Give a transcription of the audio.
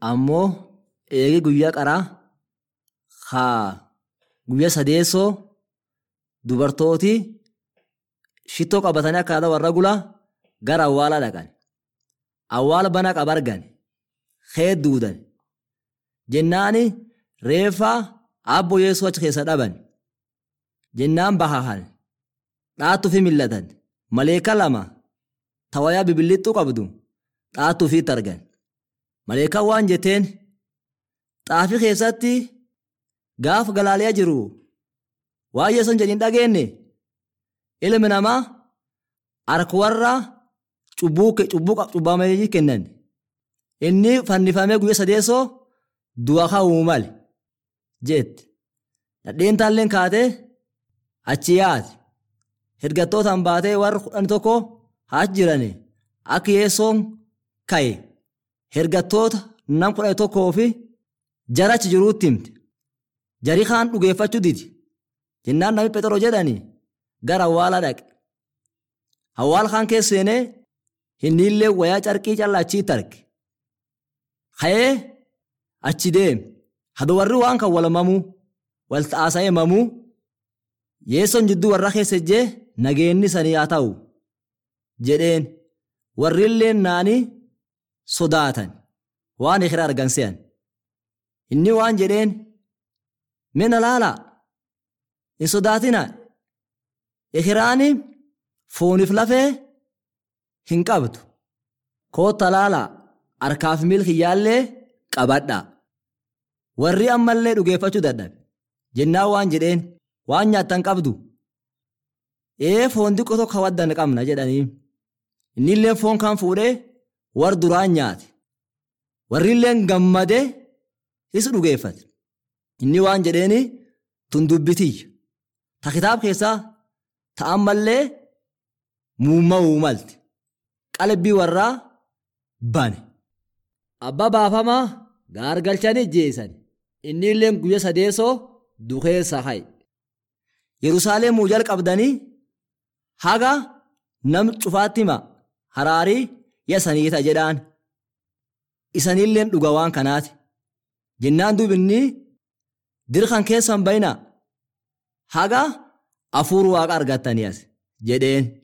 ammoo eegi guyyaa qaraa haa guyyaa sadeessoo dubartooti shittoo qabatanii akkaataa warra gulaa gara awwaalaa dhaqan. Awwaala bana qaba argan heedduudan jennaani reeffaa abbo yeesoo achi keessa dhaban jennaan bahahan dhaattuu fi millatan maleeka lama tawayaa bibilixxuu qabdu dhaattuu fiitti argan maleekaan waan jetteen xaafii keessatti gaaf galaaliyaa jiru waan yeesoon jedhin dhageenne ilmi namaa harka warra cubbuu cubbamanii kennan inni fannifamee guyyaa sadeessoo du'a ka'uu male jetti nadheen taalleen kaatee achi yaate hirgattootaan baatee warra kudhan tokko haa jirani akka yeessoon ka'e hirgattoota nam kudha tokkoo fi jara achi jiruutti himte jarii kaan dhugeeffachuu didi jennaan namni phexroo jedhani gara awwaala dhaqe awwaala kaan keessa seenee Hinniillee wayaa carqii callaa achitti arge. Ka'ee achi deeme. Hado warri waan kan wal mamuu wal taasa'ee mamuu yeessoon jidduu warra keessa ijjee nageenni sanii haa ta'u jedheen warrillee naanii sodaatan waan ikira argan se'an. Inni waan jedheen mina laalaa hin sodaatina ikiraani fooniif lafee hin qabdu kootta laalaa harkaaf milkiyyaallee qabadhaa warri ammallee dhugeeffachuu dadhabe jennaan waan jedheen waan nyaattan qabdu ee foon xiqqoo tokko waddan qabna jedhanii innillee foon kan fuudhee war duraan nyaate warrilleen gammadee is dhugeeffate inni waan jedheeni tun dubbitiyya ta kitaab keessaa ta'ammallee muumma'uu malte. qalbii warraa bane. Abbaa baafamaa gaargalchanii jeesan inni illee guyya sadeessoo dukeessa haye. Yerusaalemuu jalqabdanii haga nam cufaatti hima haraarii yasaniita jedhaan. Isanilleen dhuga waan kanaati. Jennaan duubinni dirqan keessan bayna haga afuur waaqa argattanii as jedheen.